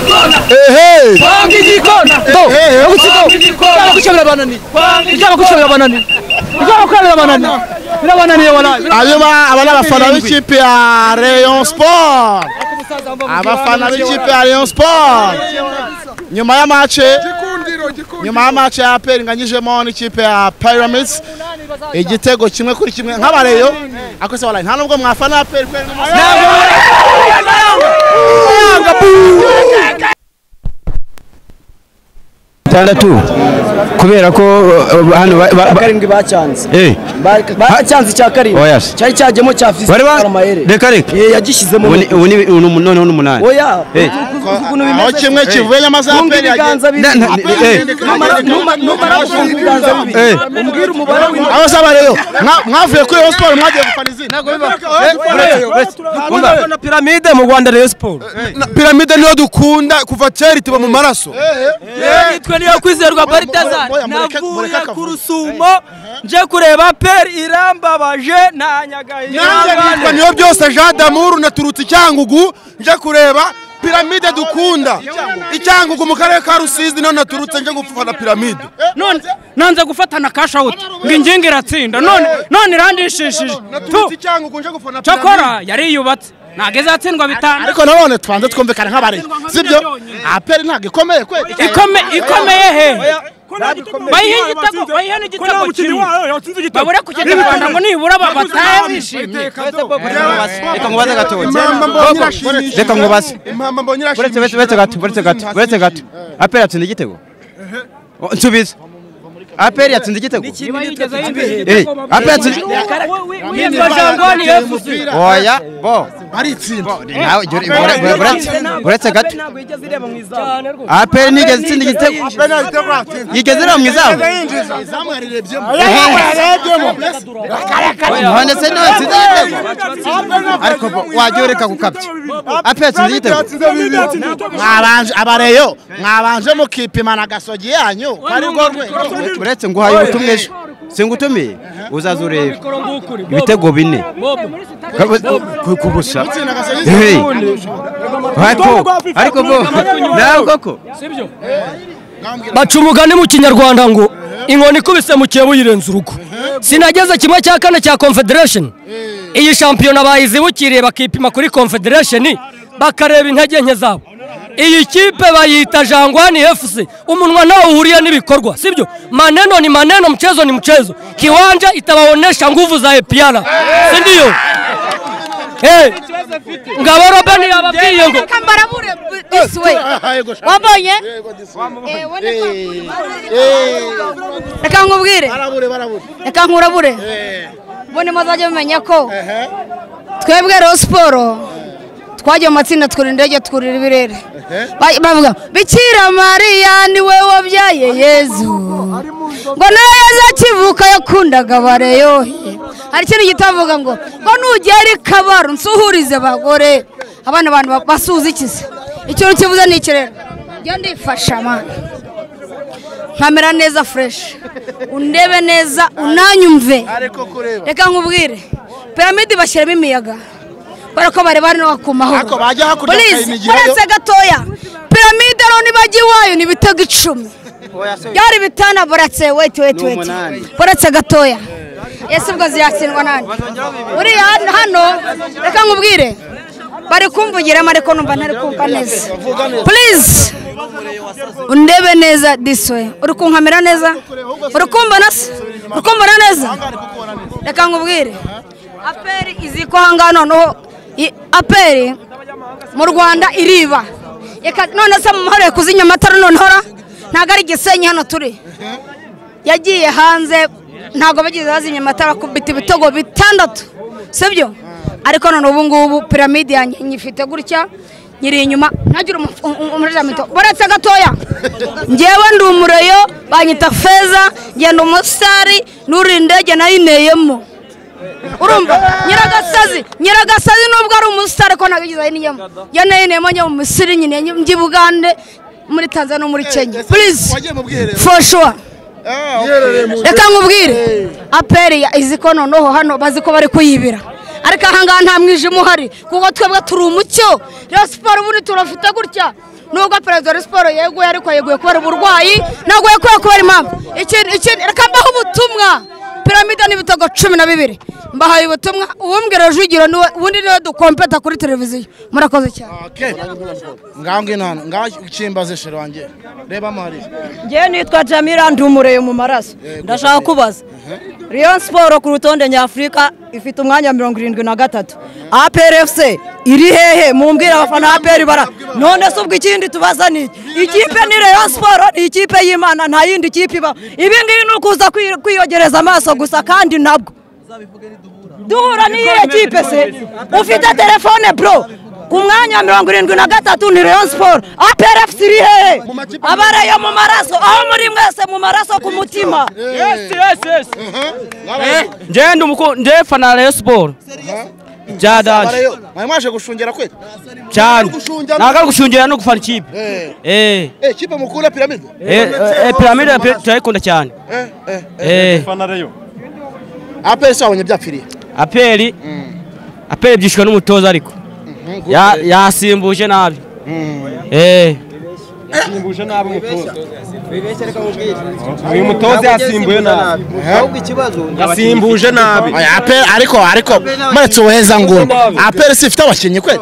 kona ehe kwanga igikona to kwanga egutsiko igikona gushobora banani kwanga byaba gushobora banani byaba kwemera banani birabananiye waraye hanyuma aba ni abafana b'ikipe ya rayon sport abafana b'ikipe ya rayon sport nyuma ya mace nyuma ya mace ya aperi inganyijemo n'ikipe ya pyramids igitego kimwe kuri kimwe nk'abareyo akose waraye nta nubwo mwafana aperi kweri itandatu kubera ko uh, hano ba- ba- ba- karindwi bacyanze eh, bacyanze icya Oh, karindwi yes. cyari cyajyemo cya fisi bari ba karamayere reka reka Ye, yagishyizemo Ubu ni- ubu ni- ubu ni- noneho ni umunani oya Eh. uzi ukuntu aho bimeze kimwe kivuye nyamaze Kumva aperi ibiganza bibiri Na- na- eh, Numara- numa- numara gufunga ibiganza bibiri eh, umbwire umubare w'intoki aho se abareyo mwavuye kuri rayon sport mwagiye gufana izina na piramide mu Rwanda Rayon Sports piramide niyo dukunda kuva kera ituba mu maraso nitwe niyo kwizerwa Moya, moya, Baritazari moya, mureke- mureke navuye akavuga. ku rusumo nje kureba peri irambabaje na nyagahinga nitwa niyo byose jean damuru naturutse icyangugu nje kureba piramide dukunda icyangugu mu karere ka rusizi niho naturutse nje gufana piramide none nanze gufatana cash out ngo ingingo iratsinda none none irandishishije Tu, naturutse icyangugu nje gufana cyakora yariyubatse ntabwo izatsindwa bitanu ariko nanone tubanze twumvikana nk'abareyo sibyo aperi ntabwo ikomeye kweri Ikome- ikomeye he bayihe igitego bayihe n'igitego kimwe babure kugenda rwanda ngo nibura babatahe bishimye reka ngo baze gatoki impamba mbonye irashimishije reka ngo baze impamba mbonye uretse irashimishije uretse uretse gato uretse gato uretse gato aperi yatsinze igitego Oh, nsubiza aperi yatsinze igitego Eh, aperi yatsinze Yitwa Jean Gwani FC. oya bo baritsinda nawe jya ure- ure- ure- uretse- uretse gato ntabwo yigeze ireba mu izamu aperi nigeze itsinda igitego yigeze ireba mu izamu izamu yarirebyemo None se nawe atsinze igitego ariko bo wajya ureka gukabya aperi yatsinze igitego mwabanje abareyo mwabanje mukipimana agasogi yanyu ko ari bwo rwego uretse nguhaye ubutumwa ejo singutumiye uzaza urebe ibitego bine ku- ku busa Hey. ariko ariko bo ntabwo ko baca umugani mu kinyarwanda ngo inkoni ikubise mu kiyobo yirenza urugo sinageze kimwe cya kane cya confederation iyi shampiyona bayizibukiriye bakipima kuri confederation bakareba intege nke zabo iyi kipe bayita jangwani fc umunwa nawe uhuriye n'ibikorwa sibyo maneno ni maneno mchezo ni mchezo kiwanja itawaonesha nguvu za epiara sindiyo Hey. ngabo robeni yababwiye ngo kambara bure this way wabonye Eh, wone ko- reka nkubwire barabure barabure reka nkurabure mbone muzajya mumenya ko twebwe rero siporo twagiye mu matsinda twurira indege twurira ibirere Ba- bavuga bikira mariya ni we wabyaye yezu ngo nawe yezu akivuka yakundaga abareyohe hari ikintu gito bavuga ngo ngo nugera i kabaro nsuhurize abagore abana abantu ba- basuhuza ikiza ikintu kivuze ni iki rero njya ndifasha mani nkamera neza fureshi undebe neza unanyumve reka nkubwire piramide bashyiramo imiyaga kubera ko bareba hano hakumahoro Ariko bajya hakurya bakayinigirayo. uretse gatoya piramide rero nibajya iwayo ni ibitego icumi byari bitana buretse weti weti weti umunani. buretse gatoya ese ubwo ziratsindwa nani uriya hano- hano reka nkubwire bari kumvugiramo ariko numva ntari kumva neza purize undebe neza disiwe uri kunkamera neza uri kumbona se uri kumbona neza reka nkubwire aperi izi ko aha ngaha noneho i- aperi mu rwanda iriba Reka- none se mu mahoro kuzinya amatara noneho ra? ntabwo ari gisenyi hano turi yagiye hanze ntabwo bagize bazimya amatara akubita ibitego bitandatu sibyo ariko none ubu ngubu piramide yanjye nyifite gutya nyiri inyuma ntagire umu- um- um- umujeramito baretse gatoya ngewe ndi umureyo banyita feza genda umusitari n'uri indege nayineyemo urumva nyiragasazi nyiragasazi nubwo ari umusitari ko ntabwo yigeze ayineyemo yanayineyemo njya mu misiri nyine njya i bugande muri tanzania no muri kenya purize wagiye mu bwiherero for sure yiherereye mu reka nkubwire aperi ya izi ko noneho hano bazi ko bari kuyibira ariko ahangaha nta mwijima uhari kuko twebwe turi umucyo rero siporo ubundi turafite gutya nubwo perezida wa siporo yeguye ariko yeguye kubera uburwayi ntabwo yeguye kubera impamvu ikintu ikintu reka mbaho ubutumwa piramide n'ibitego cumi na bibiri mbahaye ubutumwa uwumbwira rujugiro niwe ubundi niwe dukompeta kuri televiziyo murakoze cyane ngaho ngino hano ngaho ukimbaze sheri wanjye reba amahari ngewe nitwa jamira ndumureyo mu maraso ndashaka kubaza riyo siporo ku rutonde nyafurika ifite umwanya mirongo irindwi na gatatu aperefuse iri hehe mumbwire abafana aperi bara none se ubwo ikindi tubaza ni iki ikipe ni reyo siporo ni ikipe y'imana nta yindi kipe ibaho ibi ngibi ni ukuza kwiyogereza amaso gusa kandi nabwo duhura n'iyihe kipe se ufite telefone bro ku mwanya mirongo irindwi na gatatu ni reyo siporo aperefuse iri hehe abareyo mu maraso aho muri mwese mu maraso ku mutima njyewe njyewe fana reyo siporo bya daje mwari mwaje gushungera kwe cyane gushungera- ntabwo ari gushungera no gufana ikipe eh eh eh kipe mukura piramide eh, eh, piramide pe- turayikunda cyane eh eh eh aperi sabonye byapfiriye aperi aperi byishwe n'umutoza ariko Ya- yasimbuje nabi eh uyu mutoza yasimbuye nabi ahubwo ikibazo yasimbuje nabi Oya, aperi ariko ariko muretse ubuheza nguni aperi si ifite abakinnyi kwe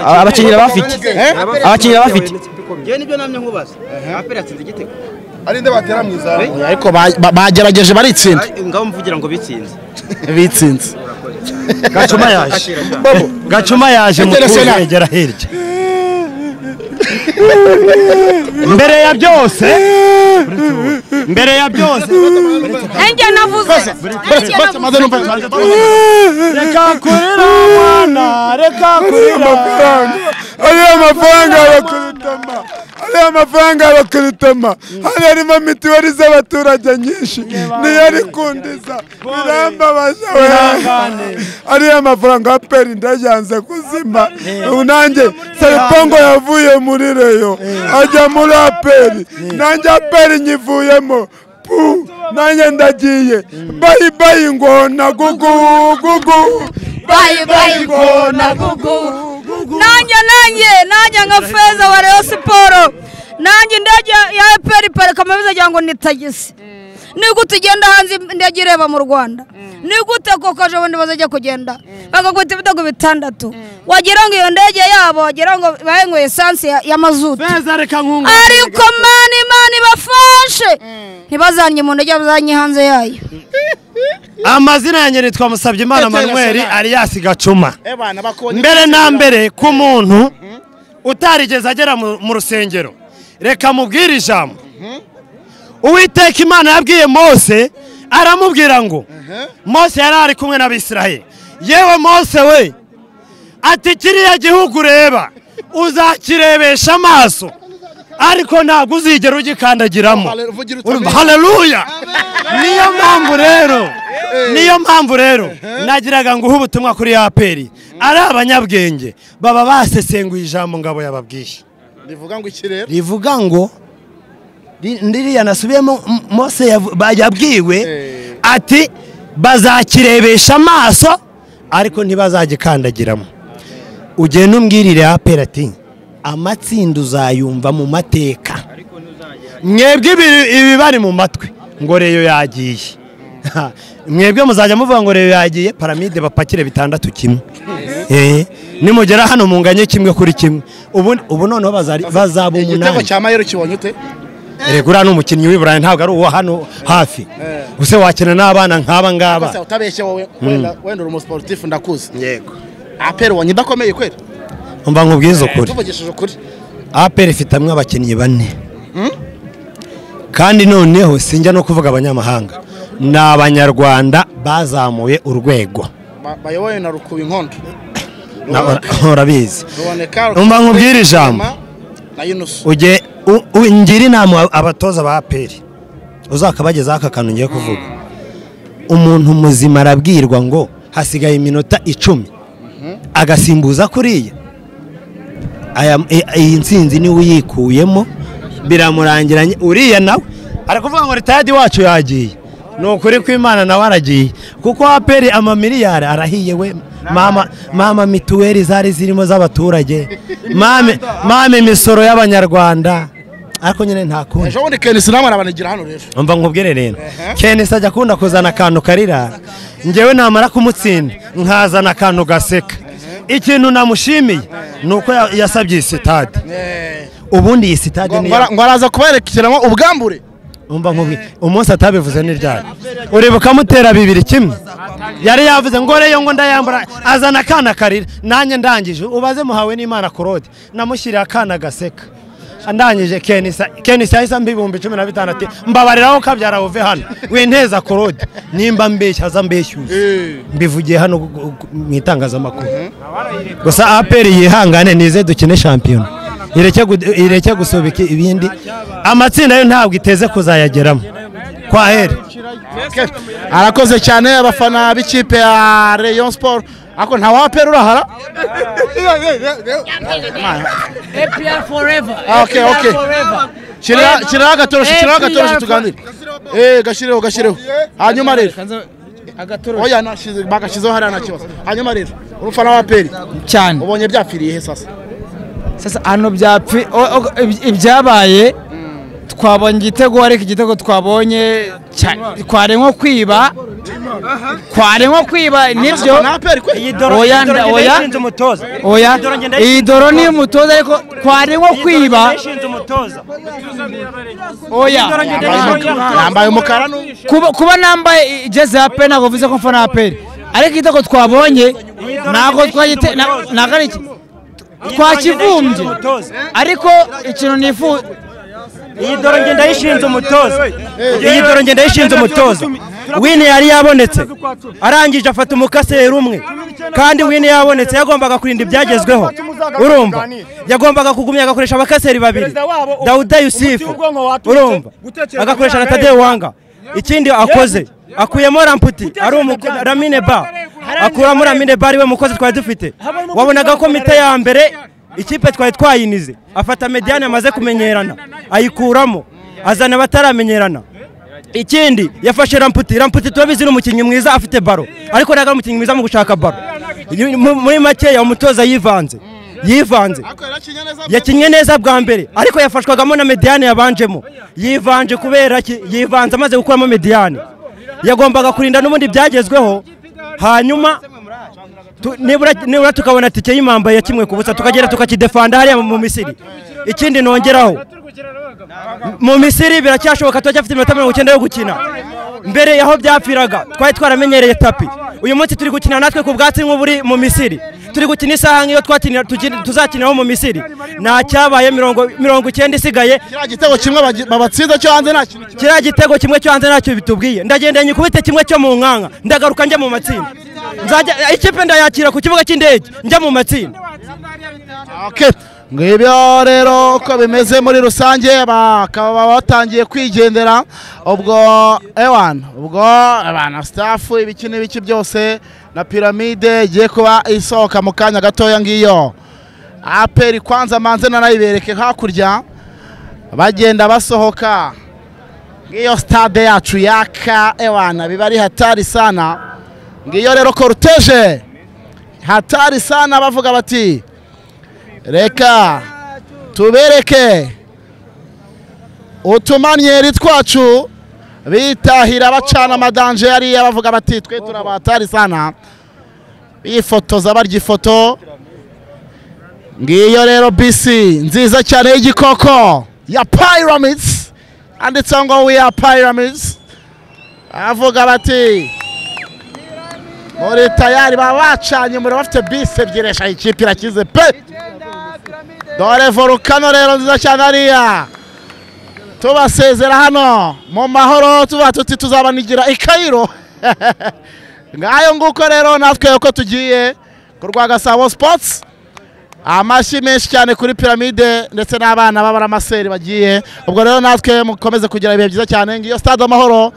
abakinnyi bafite eh abakinnyi bafite njyewe nibyo namye nkubaza aperi yatsinze igitego ari nde batera mu izamu Oya, ariko ba- ba- bagerageje baritsinda Ay, ngaho mvugira ngo bitsinze bitsinze gacuma yaje gacuma yaje mu International. kwegera hirya mbere ya byose mbere ya byose nanjye navuze Baretse- baretse maze numva reka kurira mwana reka kurira ariya mafaranga bakarutama ariya mafaranga bakarutama hano harimo mituweli z'abaturage nyinshi niyo ari kundiza birambabaza we ariya mafaranga aperi ndayanze kuzima ubu nanjye saripongo yavuye muri reyo ajya muri aperi nanjye aperi nyivuyemo pu nanjye ndagiye bayi bayi ngona gugu gugu bayi bayi ngona gugu nanjye nanjye nanjye nka feza wa reyo siporo nanjye indege ya eperi parika mabize agira ngo ni tagisi ni gute ugenda hanze indege ireba mu rwanda ni gute koko ejo bundi bazajya kugenda bagakubita ibitego bitandatu wagira ngo iyo ndege yabo wagira ngo bayenyweye esansi ya- ya mazutu feza reka nkunga ariko mani mani bafashe ntibazanye mu ndege bazanye hanze yayo amazina yanjye nitwa musabye imana manuel ariyasi gacuma eh bana bakoni mbere na mbere ku muntu utarigeze agera mu mu rusengero reka mubwire ijambo uwiteka imana yabwiye mose aramubwira ngo mose yari ari kumwe n'abisiraheli yewe mose we ati kiriya gihugu ureba uzakirebesha amaso ariko ntabwo uzigera ugikandagiramo haleluya niyo mpamvu rero niyo mpamvu rero nagiraga nguhe ubutumwa kuri ya peri ari abanyabwenge baba basesenguye ijambo ngabo yababwiye rivuga ngo iki rero rivuga ngo ri- ririya nasubiyemo M- mose yavu- ba- yabwiwe Eh. ati bazakirebesha amaso ariko ntibazagikandagiramo ugenda umbwirire apera ati amatsinda uzayumva mu mateka mwebwe ibi- ibibari mu matwi ngo reyo yagiye Ha, mwebwe muzajya muvuga ngo reyo yagiye paramide bapakire bitandatu kimwe Eh, nimugera hano munganye kimwe kuri kimwe ubu ubu noneho bazari- bazaba igitego umunani cya mayero kibonye ute erega uriya ni umukinnyi w'i burayi ntabwo ari uwo hano hafi use wakina n'abana nk'aba Kose ngaba utabeshye wowe wenda wenda uri umusiporutifu ndakuzi yego aperi ubonye idakomeye kweli mba nkubwiza ukuri tuvugishije ukuri aperi ifite hamwe abakinnyi bane kandi noneho sinjya no kuvuga abanyamahanga ni abanyarwanda bazamuye urwego Ba- bayobowe na rukuba inkondo Na- urabizi ruboneka Numva nkubwire ijambo. na yunusu ujye u- u- ngira inama abatoza ba aperi uzakabagezaho aka kantu ngiye kuvuga umuntu muzima arabwirwa ngo hasigaye iminota icumi agasimbuza kuriya Aya- i- iyi nsinzi niwe uyikuyemo biramurangiranye uriya nawe arakuvuga ngo ritayadi wacu yagiye ni ukuri kw'imana nawe aragiye kuko aperi amamiliyari arahiye we mama mama mituweli zari zirimo z'abaturage mame mame imisoro y'abanyarwanda ariko nyine nta kundi ejo bundi kenisi namwe arabanigira hano rero umva nkubwire rero kenisi ajya akunda kuzana akantu karira ngewe namara kumutsinda nkazana akantu gaseka ikintu namushimiye ni uko ya- yasabye iyi sitade ubundi iyi sitade ni iya- ngo araza kuberekeramo ubwambure umva nkubwire umunsi atabivuze ni ryari ureba ukamutera bibiri kimwe yari yavuze ngo reyo ngo ndayambura azana akana karira nanjye ndangije ubaze muhawe n'imana korode namushyiriye akana gaseka ndangije kenisa kenisa yahise amba ibihumbi cumi na bitanu ati mbabariraho kabyara uve hano winteza korode nimba mbeshya aza mbeshyuye mbivugiye hano gu- gu- gu- mu itangazamakuru gusa aperi yihangane nize dukine shampiyona ireke gu- ireke gusubika ibindi amatsinda yo ntabwo iteze kuzayageramo kwa heri arakoze cyane abafana b'ikipe ya Rayon Sport ariko nta wapera urahara APR forever. Ah, okay, APR okay. forever. Shirira- shiriraho agatoroshi shiriraho APR agatoroshi tuganire eh gashireho gashireho hanyuma rero Agatoroshi. oya nashize bagashyizeho hariya nta kibazo hanyuma rero urufana wa peri cyane ubonye byapfiriye he sasa sasa hano byapfi o- o- iby- ibyabaye twabonye igitego ariko igitego twabonye cya- twaremwa kwiba twaremwa kwiba nibyo nta peri kwe oya nda- oya oya iyi doro ni umutoza ariko twaremwa kwiba oya yambaye umukara n'u- kuba kuba nambaye ijezi ya pe ntabwo bivuze ko mfana ya pe ariko igitego twabonye ntabwo twagite na- ntabwo ari iki twakivumbye ariko ikintu nifuza Iyi doro ngenda ndayishinze umutoza. Iyi doro ngenda ndayishinze umutoza. Wini yari yabonetse. Arangije afata umukaseri umwe. Kandi wini yabonetse yagombaga kurinda ibyagezweho. Urumva? Yagombaga kugumya agakoresha abakaseri babiri. Dawuda Yusufu. Urumva? Agakoresha na Tadeo Wanga. Ikindi akoze akuyemo ramputi ari umuko- Lamine Ba. Akuramo Lamine Ba ariwe mukozi twari dufite. Wabonaga ko mite ya mbere ikipe twari twayinize afata mediyani amaze kumenyerana ayikuramo azana abataramenyerana ikindi yafashe ramputi ramputi turabizi ni umukinnyi mwiza afite baro ariko ntabwo ari umukinnyi mwiza mu gushaka baro Yu- mu- muri makeya umutoza yivanze yivanze yakinnye neza bwa mbere ariko yafashwagamo na mediyani yabanjemo yivanje kubera ki yivanze amaze gukuramo mediyani yagombaga kurinda n'ubundi byagezweho hanyuma tu- nibura nibura tukabona tike y'imamba ya kimwe ku busa tukagera tukakidefanda hariya mu misiri ikindi nongeraho mu misiri biracyashoboka turacyafite iminota mirongo icyenda yo gukina mbere yaho byapfiraga twari twaramenyereye tapi uyu munsi turi gukina natwe ku bwatsi nk'uburi mu misiri turi gukina isaha nk'iyo twakinira- tuki- tuzakiniraho mu misiri nta cyabaye mirongo mirongo icyenda isigaye kiriya gitego kimwe bagi- babatsinze cyo hanze nta kintu kiriya gitego kimwe cyo hanze ntacyo bitubwiye ndagendanye ikubite kimwe cyo mu nkanka ndagaruka njya mu matsinda nzajya ikipe ndayakira ku kibuga cy'indege njya mu matsinda Okay. ngibyo rero uko bimeze muri rusange bakaba batangiye kwigendera ubwo ewan ubwo abana staff ibiki n'ibiki byose na piramide igiye kuba isohoka mu kanya gatoya ngiyo aperi kwanza manze nanayibereke hakurya bagenda basohoka ngiyo stade yacu yaka ewana biba ari hatari sana ngiyo rero koruteje hatari sana bavuga bati reka tubereke utumanyeri twacu bitahira bacana amadanje yariya bavuga bati twe turabatari sana bifotoza barya ifoto ngiyo rero bisi nziza cyane y'igikoko ya pyramids handitseho ngo we are pyramids avuga bati muri tayari baba bacanye umuriro bafite bisi ebyiri eshanu ikipe irakize pe dore volukano rero nziza cyane hariya tubasezera hano mu mahoro tuba tuti tuzabanigira i kayiro ngayo nguko rero natwe uko tugiye ku rwa gasabo sipotsi amashyi menshi cyane kuri piramide ndetse n'abana b'abaramaseri bagiye ubwo rero natwe mukomeze kugira ibihe byiza cyane ngiyo stade amahoro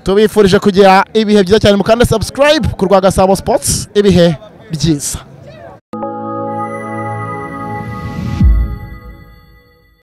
tubifurije kugira ibihe byiza cyane mukande subscribe ku rwa gasabo sipotsi ibihe byiza